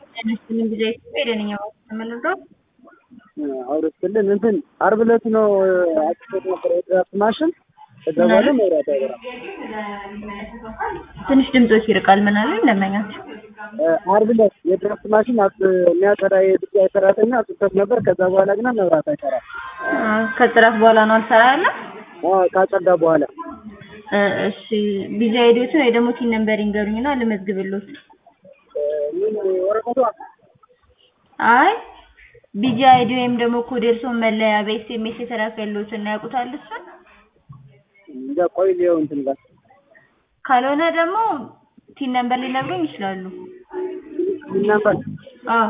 ምን ጊዜ ሄደንኛ ተመልዶ አውርስልን እንትን ዓርብ ዕለት ነው አጭቶት ነበር የድራፍት ማሽን። ከዛ በኋላ መብራት አይበራም። ትንሽ ድምጾች ይርቃል። ምን አለ እንደመኛት ዓርብ ዕለት የድራፍት ማሽን የሚያጸዳ የድጃ ሰራተኛ አጽቶት ነበር። ከዛ በኋላ ግን መብራት አይሰራም። ከጥራት በኋላ ነው አልሰራ ያለ ካጸዳ በኋላ እሺ ቢዚ አይዲዮትን ወይ ደግሞ ቲን ነምበር ይንገሩኝና ልመዝግብሎት። ምን ወረቀቷ አይ ቢጂ አይዲ ወይም ደግሞ ኮድ እርስዎን መለያ በኤስኤምኤስ የተላከልዎትን ያውቁታል እሱን? እንጃ ቆይ ሊየው እንትን ጋር ካልሆነ ደግሞ ቲን ነምበር ሊነግሩኝ ይችላሉ። ምን ነበር አዎ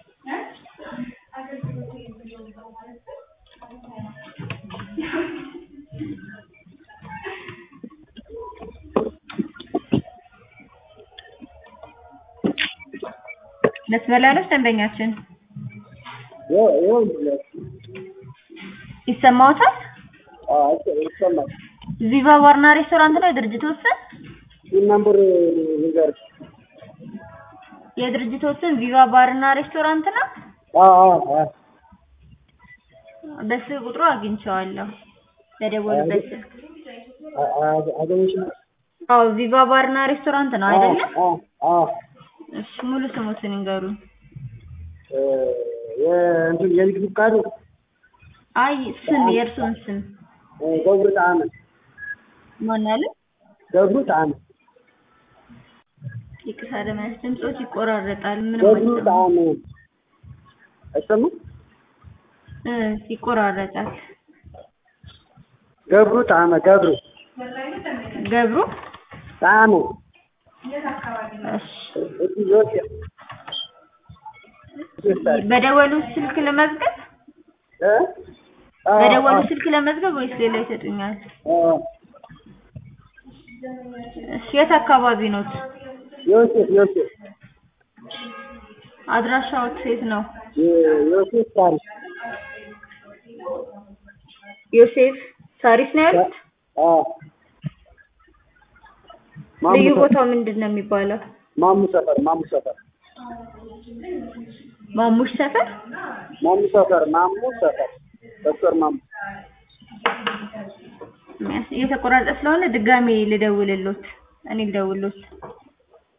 መስመር ላይ ነች ደንበኛችን ይኸው ይኸው ይሰማዎታል? አዎ ይሰማል። ቪቫ ባርና ሬስቶራንት ነው የድርጅቱ ስም? ምን ነበር ንገር የድርጅቱ ስም ቪቫ ባርና ሬስቶራንት ነው? አዎ አዎ አዎ በስልክ ቁጥሩ አግኝቼዋለሁ። በደወሉበት ስልክ። አገኘሽ? አዎ ቪቫ ባርና ሬስቶራንት ነው አይደለ? አዎ አዎ እሺ ሙሉ ስሙትን ይንገሩኝ። የእንትን የንግድ ፍቃዱ አይ ስም የእርስዎን ስም ገብሩ ጣዕመ ማን አለ? ገብሩ ጣዕመ ይቅርታ ለማለት ድምጾች ይቆራረጣል። ምንም ገብሩ አይሰማም። ጣዕመ አይሰማም? እ ይቆራረጣል። ገብሩ ጣዕመ ገብሩ ገብሩ ጣዕመ እሺ እቲ ዮሴፍ በደወሉ ስልክ ለመዝገብ እ አዎ በደወሉ አዎ ስልክ ለመዝገብ ወይስ ሌላ ይሰጡኛል? አዎ እሺ የት አካባቢ ኖት? ዮሴፍ ዮሴፍ አድራሻዎት የት ነው? ዮሴፍ ታሪክ ዮሴፍ ሳሪስ ነው ያሉት? አዎ ልዩ ማሙ ቦታው ምንድን ነው የሚባለው? ማሙ ሰፈር ማሙ ሰፈር ማሙሽ ሰፈር? ማሙ ሰፈር ማሙ ሰፈር ዶክተር ማሙ እየተቆራረጠ ስለሆነ ድጋሜ ልደውልሎት። እኔ ልደውልሎት።